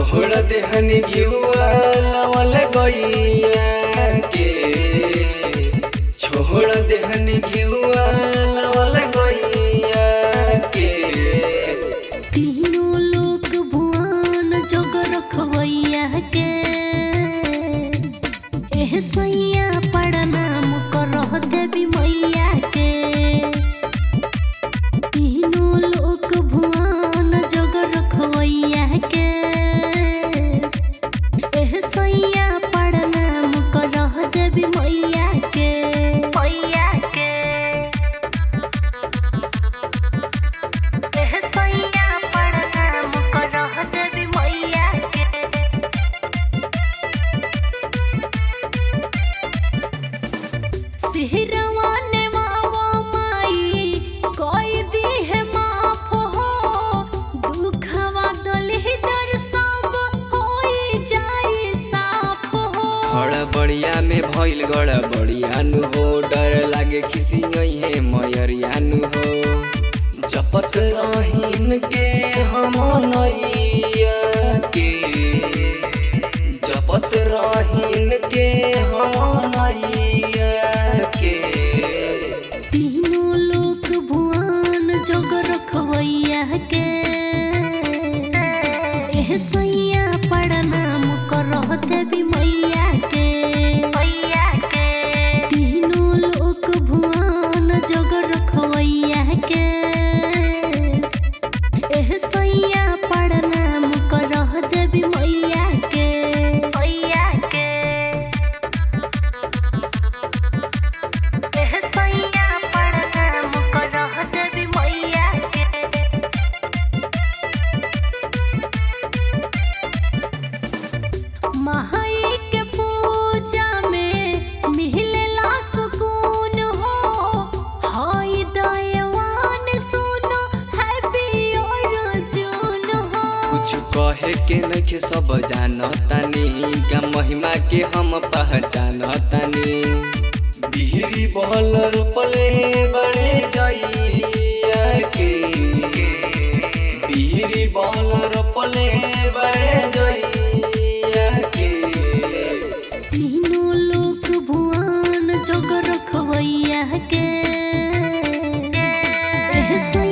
छोड़ देहनी घिउआ लवल गइया के छोड़ देहनी घिउआ लवल गइया के तीनों लोक भुवन जग रखवैया के एह सैया प्रणाम करह देवी मैया के तीनों लोक भुवन जग रखवैया के एह सैया प्रणाम करह देवी मैया के मैया के एह सैया प्रणाम करह देवी मैया के सिहरवा ने मावा माई कोई दी है माफ हो दुखवा दलहि दर सब होई जाई साफ हो हड़बड़िया में भइल गड़बड़िया नु हो डर लागे खिसियई है मयरिया नु हो जपत रहीन के हम नैया के जपत रहीन के हम नैया के तीनों लोक भुवन जग रखवैया के एह सैया प्रणाम करह देवी मैया के मैया के तीनों लोक भुवन जग रखवैया के एह सैया प्रणाम करह देवी मैया के मैया के एह सैया प्रणाम करह देवी मैया के महाई के पूजा में मिलेला सुकून हो हाय दयावान सुनो हैप्पी और जून हो कुछ कहे के नखे सब जानतानी का महिमा के हम पहचानतानी बिहरी बल रोपले बड़े जइया के बिहरी बल रोपले बड़े जइया के तीनों लोक भुवन जग रखवैया के एह सैया